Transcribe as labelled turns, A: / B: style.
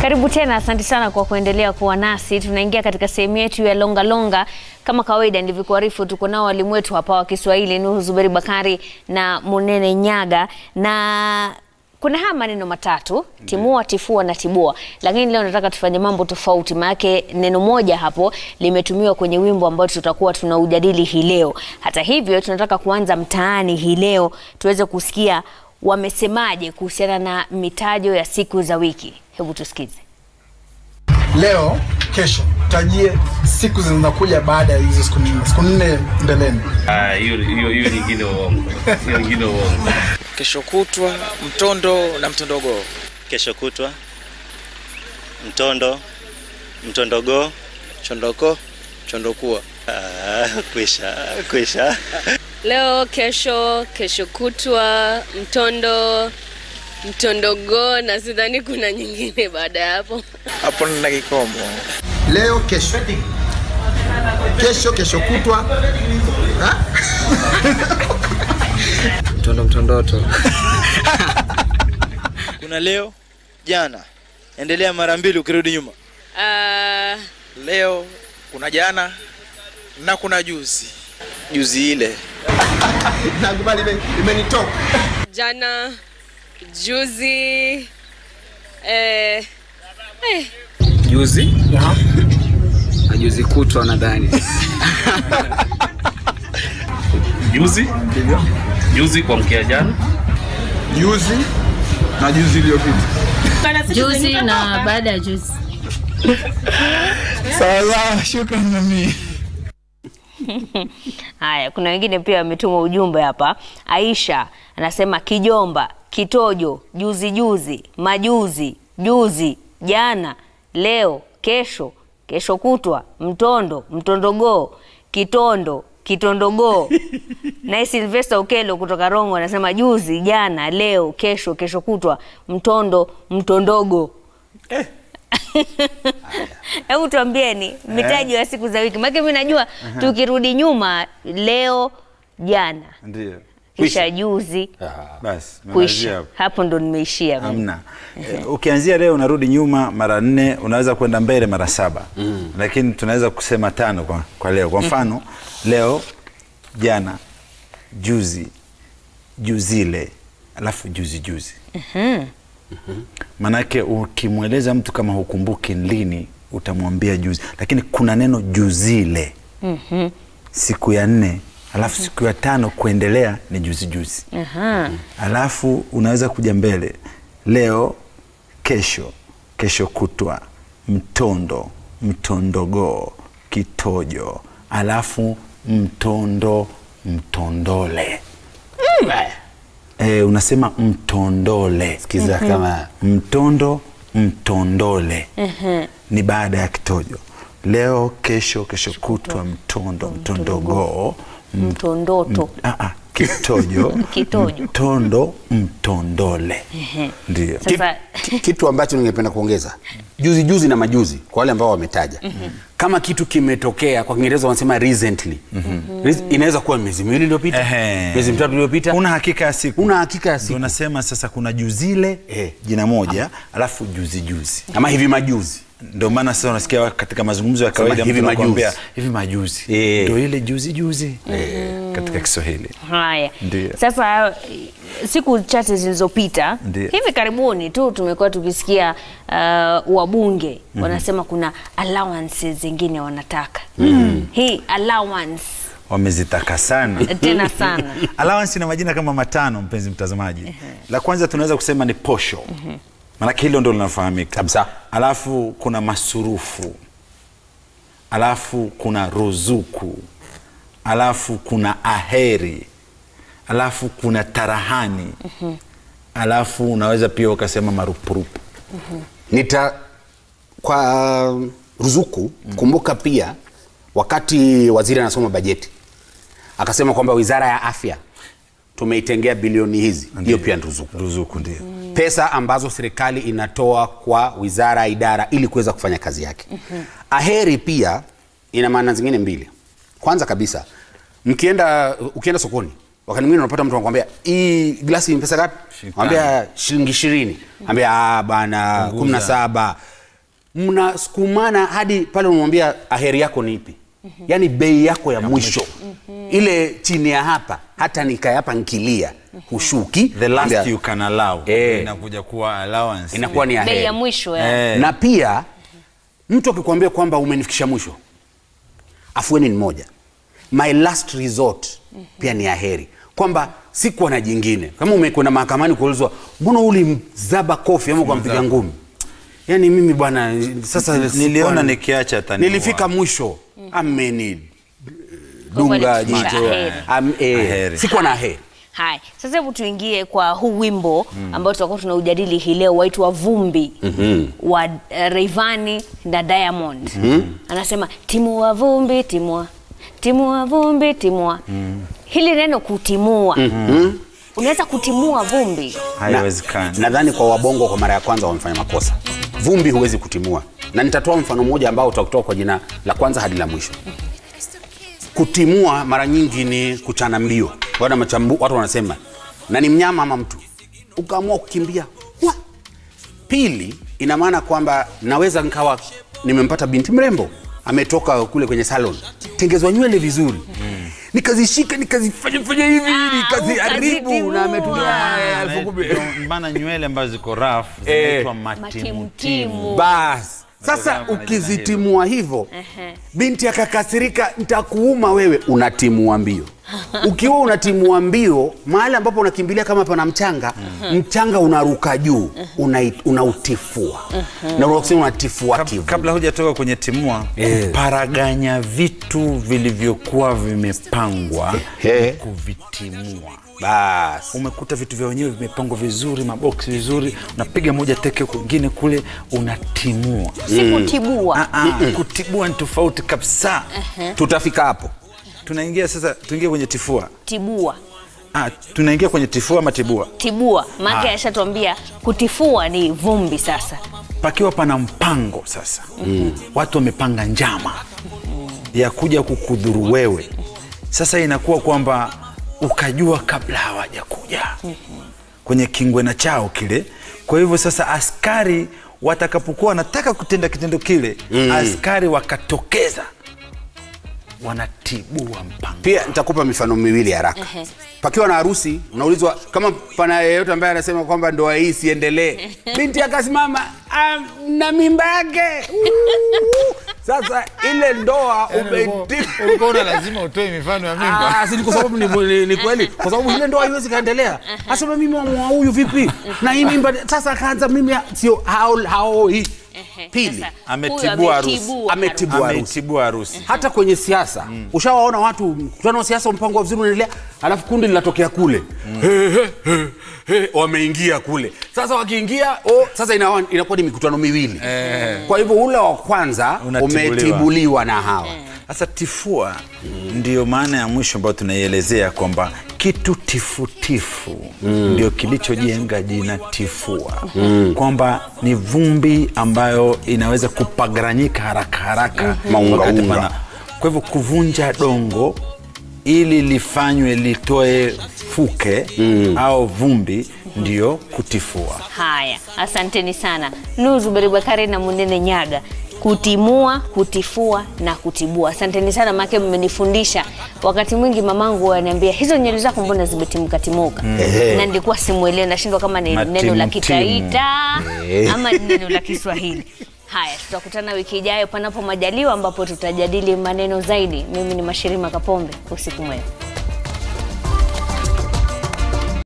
A: Karibu tena, asante sana kwa kuendelea kuwa nasi. Tunaingia katika sehemu yetu ya longa longa. Kama kawaida, ndivyokuarifu, tuko nao walimu wetu hapa wa Kiswahili, Nuhu Zuberi Bakari na Munene Nyaga, na kuna haya maneno matatu timua, tifua na tibua, lakini leo nataka tufanye mambo tofauti, maanake neno moja hapo limetumiwa kwenye wimbo ambao tutakuwa tunaujadili hii leo. Hata hivyo, tunataka kuanza mtaani hii leo tuweze kusikia wamesemaje kuhusiana na mitajo ya siku za wiki. Hebu tusikize.
B: Leo, kesho, tajie siku zinazokuja baada ya hizo siku nne, siku nne mbeleni.
C: Ah, hiyo hiyo hiyo nyingine uongo. Hiyo nyingine uongo.
D: kesho kutwa mtondo na mtondogo
E: kesho kutwa, mtondo, mtondogo,
D: chondoko chondokua
E: ah, kwisha kwisha.
F: Leo, kesho, kesho kutwa, mtondo, mtondogo na sidhani kuna nyingine baada ya hapo.
D: hapo nina kikomo
G: leo kesho kesho kesho kutwa ha?
D: mtondo mtondoto kuna leo jana endelea mara mbili ukirudi nyuma
F: Ah,
D: leo kuna jana na kuna juzi juzi ile
G: nakubali ime- imenitoka
F: jana, juzi, eh, eh,
H: juzi na juzi kutwa nadhani
C: Juzi? Juzi kwa mkia jana.
G: juzi na juzi iliyopita
I: juzi na baada ya juzi.
B: Sawa, shukrani mami.
A: Haya, kuna wengine pia wametuma ujumbe hapa. Aisha anasema kijomba, kitojo, juzi juzi, majuzi, juzi, jana, leo, kesho, kesho kutwa, mtondo, mtondogoo, kitondo, kitondogoo. Naye Silvester Ukelo kutoka Rongo anasema juzi, jana, leo, kesho, kesho kutwa, mtondo, mtondogo. Hebu tuambieni mitaji ya siku za wiki, maana mimi najua tukirudi nyuma, leo, jana,
J: Ndio.
A: kisha juzi,
J: Basi, malizia
A: kuisha.
J: hapo.
A: Hapo ndo nimeishia mimi.
J: Hamna. Eh, Ukianzia leo unarudi nyuma mara nne, unaweza kwenda mbele mara saba. Lakini tunaweza kusema tano kwa, kwa leo. Kwa mfano, leo, jana, juzi, juzile, alafu juzi juzi. Manake ukimweleza mtu kama hukumbuki lini, utamwambia juzi, lakini kuna neno juzile siku ya nne, alafu siku ya tano kuendelea ni juzi juzi
A: Aha.
J: alafu unaweza kuja mbele leo kesho kesho kutwa mtondo mtondogoo kitojo alafu mtondo mtondole e, unasema mtondole
H: Sikiza kama
J: mtondo mtondole ni baada ya kitojo leo kesho kesho kutwa mtondo mtondogoo
A: Mtondoto.
J: Ah, ah, kitojo
A: Kitojo.
J: mtondo mtondole ndio
A: Sasa
H: kitu ambacho ningependa kuongeza juzi juzi na majuzi kwa wale ambao wametaja kama kitu kimetokea kwa kiingereza wanasema recently Rec- inaweza kuwa miezi miwili iliyopita
J: Ehe.
H: miezi mitatu iliyopita
J: una hakika ya siku
H: una hakika ya
J: Ndio
H: siku
J: nasema sasa kuna juzile
H: Eh.
J: jina moja alafu juzi juzi
H: ama hivi majuzi
J: ndio maana sasa unasikia katika mazungumzo ya kawaida
H: hivi
J: mtu anakuambia,
H: majuzi.
J: hivi majuzi
H: Eh.
J: ndio ile juzi juzi katika Kiswahili
A: haya,
J: Ndio.
A: sasa siku chache zilizopita
J: Ndio.
A: hivi karibuni tu tumekuwa tukisikia uh, wabunge wanasema kuna allowances zingine wanataka hii allowance
J: wamezitaka sana
A: tena sana
J: allowance ina majina kama matano mpenzi mtazamaji la kwanza tunaweza kusema ni posho maanake hilo ndo linafahamika
H: Kabisa.
J: alafu kuna masurufu alafu kuna ruzuku alafu kuna aheri alafu kuna tarahani alafu unaweza pia ukasema marupurupu
H: nita kwa ruzuku kumbuka pia wakati waziri anasoma bajeti akasema kwamba wizara ya afya tumeitengea bilioni hizi hiyo pia ni ruzuku
J: ruzuku ndio
H: pesa ambazo serikali inatoa kwa wizara ya idara ili kuweza kufanya kazi yake aheri pia ina maana zingine mbili kwanza kabisa mkienda ukienda sokoni wakati mwingine unapata mtu anakwambia hii glasi ni pesa ngapi
J: Shilingi
H: ambia shilingi ishirini ambia ah, bana kumi na saba mnasukumana hadi pale unamwambia aheri yako ni ipi yaani bei yako ya mwisho ile chini ya hapa hata nikae hapa nkilia hushuki
J: the last
H: Ambia-
J: you can allow
H: Eh.
J: inakuja kuwa allowance
H: inakuwa ni
A: bei
H: aheri
A: ya mwisho ya.
J: Eh.
H: na pia mtu akikwambia kwamba umenifikisha mwisho afueni ni moja my last resort pia ni aheri kwamba sikuwa na jingine kama umekwenda mahakamani kuulizwa mbona ulimzaba kofi ama ukampiga ngumi yaani mimi bwana sasa
J: niliona
H: sikuwa-
J: nikiacha tani
H: nilifika mwisho ameni
A: Kwa hivyo
H: dunga
A: alifikisha
H: jicho
A: aheri.
H: Am- eh,
J: Aheri.
H: sikuwa na aheri
A: Haya, sasa hebu tuingie kwa huu wimbo ambao tutakuwa tunaujadili hii leo waitwa Vumbi wa uh, Rayvanny na Diamond. Anasema timua vumbi, timua timua vumbi, timua. Hili neno kutimua, unaweza kutimua vumbi
J: haiwezekani
H: nadhani kwa wabongo kwa mara ya kwanza wamefanya makosa vumbi huwezi kutimua na nitatoa mfano mmoja ambao utakutoa kwa jina la kwanza hadi la mwisho kutimua mara nyingi ni kuchana mbio Wana machambu, watu wanasema na ni mnyama ama mtu ukaamua kukimbia Wa! pili ina maana kwamba naweza nkawa nimempata binti mrembo ametoka kule kwenye salon tengezwa nywele vizuri nikazishika nikazifanya fanya hivi nikaziharibu
A: ukazitimua.
H: na ametulia elfu kumi.
J: Ndio maana nywele ambazo ziko rafu
H: Eh.
J: zinaitwa matimutimu
A: matimutimu.
H: basi sasa
J: Ndio kama
H: ukizitimua hivyo
A: Ehe.
H: binti akakasirika ntakuuma wewe unatimua mbio ukiwa unatimua mbio mahali ambapo unakimbilia kama pana mchanga mchanga unaruka juu unai- unautifua na unasema unatifua
J: Kab-
H: tifu
J: kabla hujatoka kwenye timua
H: Eh.
J: paraganya vitu vilivyokuwa vimepangwa
H: Eh.
J: kuvitimua
H: basi
J: umekuta vitu vya wenyewe vimepangwa vizuri maboksi vizuri unapiga moja teke kwingine kule unatimua
A: si kutibua.
J: Ah, ah, kutibua ni tofauti kabisa
H: tutafika hapo
J: tunaingia sasa tuingie kwenye tifua
A: Tibua.
J: ah, tunaingia kwenye tifua ama tibua
A: Tibua. Maana ashatuambia kutifua ni vumbi sasa.
J: pakiwa pana mpango sasa mm. watu wamepanga njama ya kuja kukudhuru wewe sasa inakuwa kwamba ukajua kabla hawajakuja kwenye kingwena chao kile kwa hivyo sasa askari watakapokuwa wanataka kutenda kitendo kile mm. askari wakatokeza wanatibua mpango
H: pia nitakupa mifano miwili haraka
A: Ehe.
H: pakiwa na harusi unaulizwa kama pana yeyote ambaye anasema kwamba ndoa hii isiendelee binti akasimama "Ah, na mimba yake Uuu. sasa ile ndoa umeti-
G: ulikuwa lazima utoe mifano ya mimba
H: Ah, si ni kwa sababu ni, ni, ni kweli kwa sababu ile ndoa haiwezi kaendelea asema mimi wamwa huyu vipi na hii mimba sasa akaanza mimi sio hao hao hii
A: Ehe.
H: Pili,
A: Sasa,
J: ametibua
A: huyu
J: harusi.
A: ametibua
H: Ametibua harusi.
J: ameitibua harusi
H: hata kwenye siasa ushawaona watu mkutano wa siasa mpango wa vizuri unaendelea alafu kundi linatokea kule He, he, he, he, wameingia kule sasa wakiingia oh, sasa inawa- inakuwa ni mikutano miwili kwa hivyo ule wa kwanza
J: Unatibuliwa.
H: umetibuliwa na hawa
J: Sasa tifua ndio maana ya mwisho ambayo tunaielezea kwamba kitu tifutifu ndio kilichojenga jina tifua, kwamba ni vumbi ambayo inaweza kupagaranyika haraka haraka
H: Maunga
J: wakati
H: unga.
J: pana- Kwa hivyo kuvunja dongo ili lifanywe litoe fuke au vumbi ndio kutifua.
A: Haya, asanteni sana Nuzu Beribakari na Munene Nyaga, kutimua, kutifua na kutibua. Asanteni sana maake mmenifundisha. Wakati mwingi mamangu ananiambia hizo nywele zako mbona zimetimka timuka,
H: Ehe.
A: na nilikuwa simuelewi, nashindwa kama ni neno la
J: Matimutimu.
A: Kitaita ama ni neno la Kiswahili. Haya, tutakutana wiki ijayo panapo majaliwa, ambapo tutajadili maneno zaidi. Mimi ni Mashirima Kapombe, usiku mwema.